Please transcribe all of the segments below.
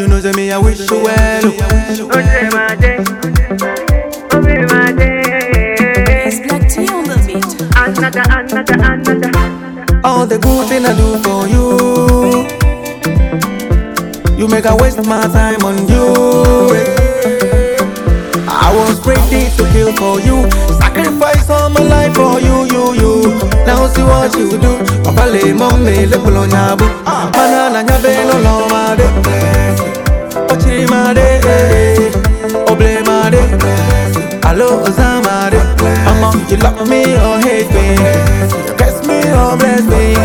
you know say me I wish you well. oh. Oje my day, Oje my day. It's Black Tea on the beat. Another, another, another. All the good thing I do for you. You make I waste my time on you. I was ready to kill for you. Sacrifice all my life for you, you, you. Now see what you do. Papa le mommy le pulo nyabu. Mana na nyabe no lo ma de. Ochi ma de. Oble ma de. Hello Ozama de. Mama, you love me or hate me. You kiss me or bless me.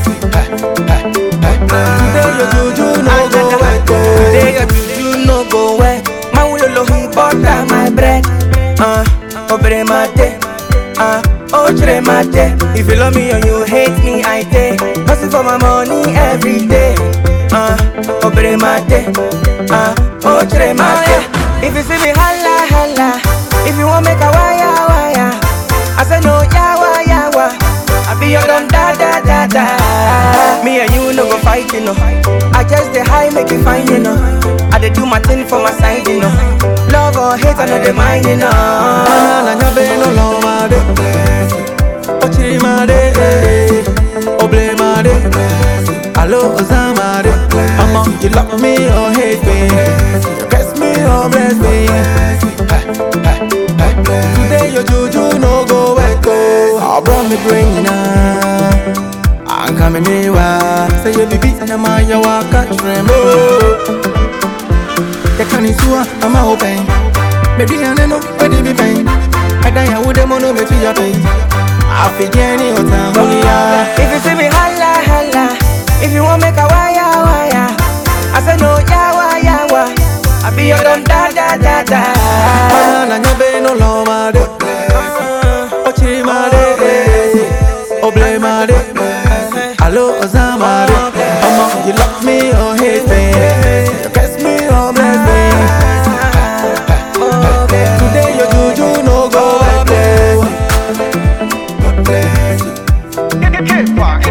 Today your juju no go wet. Today your juju no go well. My ulolo he butter my bread. Uh, obre mate. Uh, ochre mate. If you love me or you hate me, I take. Hustle for my money every day. Uh, obre mate. Uh, ochre mate. If you see me holla holla. If you want make a wire wire. I say no yawa yawa. I be your dum da da da da. Me and you no go fight, you know. I just the high make it fine, you know. I dey do my thing for my side, you know. Love or hate, I know the mind, you know. Mana na nyabe no lo ma de. Ochi ma de. Oble ma de. Hello Ozama de. Mama, you love me or hate me. You kiss me or bless me. Today your juju no go wet go. I brought me bring now. I'm coming here. Say you be beating my ya waka trembo. The canisua, I'm a open. Baby, I know where they be pain. I die, I would have mono me to your pain. I feel Jenny or Tamunia. If you see me holla holla, if you want make a wire wire, I say no yawa yawa. I be your dum da da da da. Mana nyabe no lo ma de. Ochi ma de. Oble ma de. Hello, Ozama de. Mama, you love me or hate me. You kiss me or bless me. Today your juju no go wet go. Get, get, get,